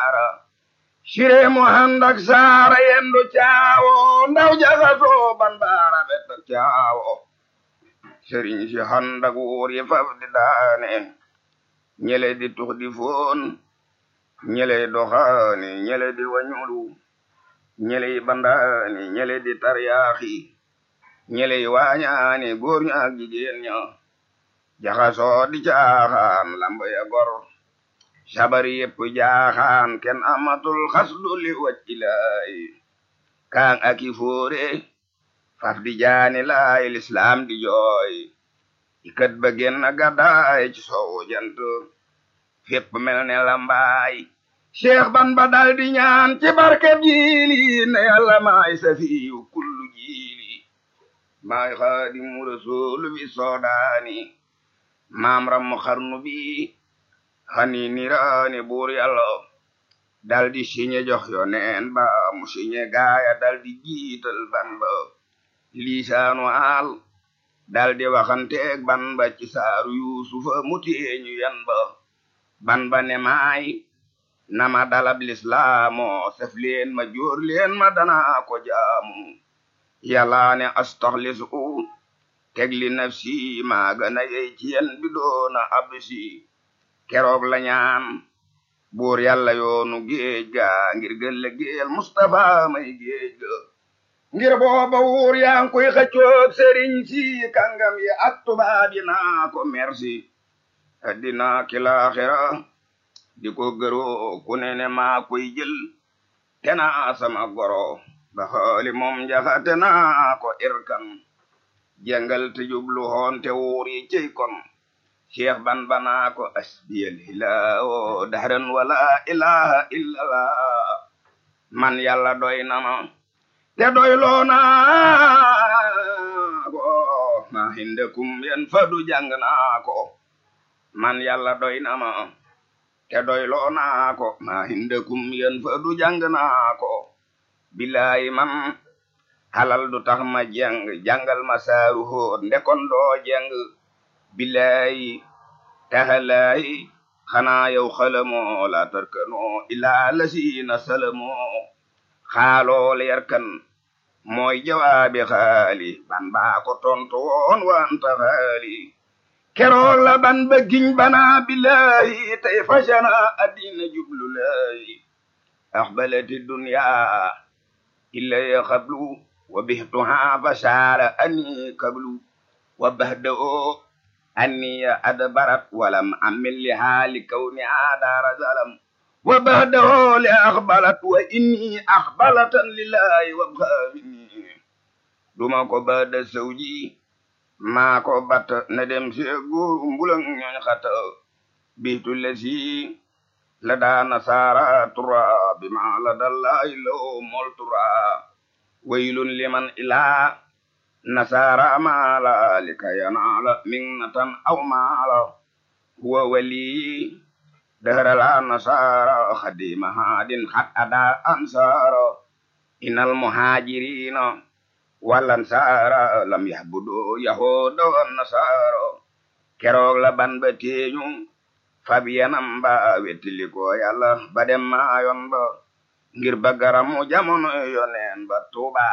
daara sire mu handak saara yendu caawo ndaw jaxasoo ban baara bet caawo sëriñ si handak wuur yi faf di daane ñele di tux di foon ñele doxaani ñele di wañulu ñele bandaani ñele di taryaaxi ñele waañaani góor ña ak jigéen ña jaxasoo di caaxaan lamb ya gor sabari yépp jaaxaan kenn amatul xasdu li waccilaay kaan aki fóore faf di jaani laay lislaam di jooy ikat ba genn gàddaay ci soowu jant fépp mel ne lambaay cheikh ban ba dal di ñaan ci barkeb jiili ne yàlla maay safiyu kullu jiili maay xaadimu rasuulu bi soodaani maam rammu xarnu bi xani niraani buur yàlla dal di siñe jox yo neen ba mu siñe gaaya dal di jiital ban ba liisaanu aal dal di waxanteeg ban ba ci saaru yuusufa mu teeñu yan ba ban ba ne maay nama dalab lislaamu sef leen ma jóor leen ma danaa ko jaamu yàlla ne astaxlisu teg li nafsi maa gën a yey ci yen bi doona absi keroog la ñaan buur yàlla yoonu géej ga ngir gëlle géel Mustafa may géej ga ngir booba wuur yaa ngi koy xëccoog sëriñ si kàngam yi ak tubaab yi naa ko merci addina ki laaxira di ko gëroo ku ne ne maa koy jël te naa sama goro ba xooli moom njaxate naa ko irkan jàngal te jublu hoon te wuur yi cey kon cheikh ban banaa ko asbiyal hilaawo dahran wala ilaha illallah man yàlla doy na ma te doy loona ko ma hindakum yen fadu jàng naa ko man yàlla doy na ma te doy loona ko ma hindakum yen fadu jàng naa ko bilaay man halal du tax ma jàng jàngal ma saaru hóor ndekon doo jàng bilaay taxalaay xanaa yow xalamoo la tarkanoo ilaa lasiina salamoo xaaloo leerkan mooy jawaabi xaali ban baa ko tontu woon wanta xaali keroog la ban ba giñ banaa bilaay tey fashana addina jublu laay axbalati dunya illa ya xablu wa bihtuha fashaara ani kablu wa bahda'o anni adbarat walam amil li haali kawni aadaara zalam wa bahdahu li akhbalat wa inni akhbalatan lillahi wa bhamini duma ko bada sawji maa ko bat na dem si góor mbulang ñooñ xata biitu lesi la daa nasaara tura bima la dallahi law mol tura waylun liman ilaa nasaara maala likay yanaala minnatan aw maala huwa wali dahra la nasaara khadima hadin khat ada ansara inal muhajirina wal ansara lam yahbudu yahuda wan nasara keroog la ban ba teeñu fabiyanam ba wettili ko yàlla ba dem maayon ba ngir ba garamu jamono yoneen ba tuuba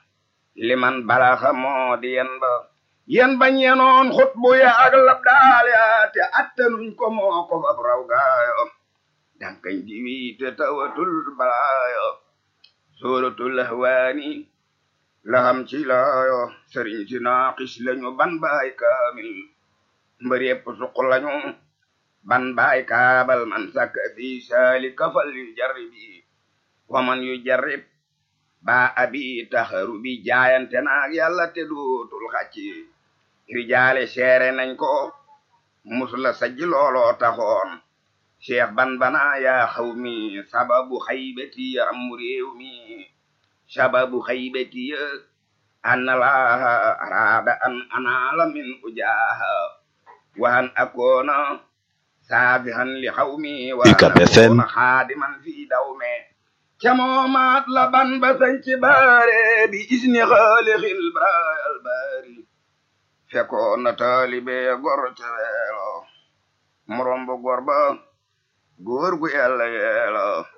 liman balaxa moo di yen ba yen bañ yenoon xutbu ya ak lab daal ya te attanuñ ko moo ko fab raw gaayo dankañ diwi te tawatul balaayo suratul ahwaani laxam ci laayo sëriñ si naaqis lañu ban baay kaamil mbër yépp suq lañu ban baay kaabal man sakka fi saali kafal yu jarribi waman yu jarrib ba abi taxaru bi jaayante naag yàlla te dootul xacci rijaale seere nañ ko musula sajji looloo taxoon cheikh ban bana yaa xaw mi sababu xaybati am réew mi sababu xaybati an laha arada an anaala min ujaha wa an akoona saafihan li xaw mi wa an akoona xaadiman fi dawme camoomaat la ban ba sañci baare bi isni xaalixil baal baari fekkoon na taalibe gor ca weelo morom bu gor ba góor gu yàlla yeelo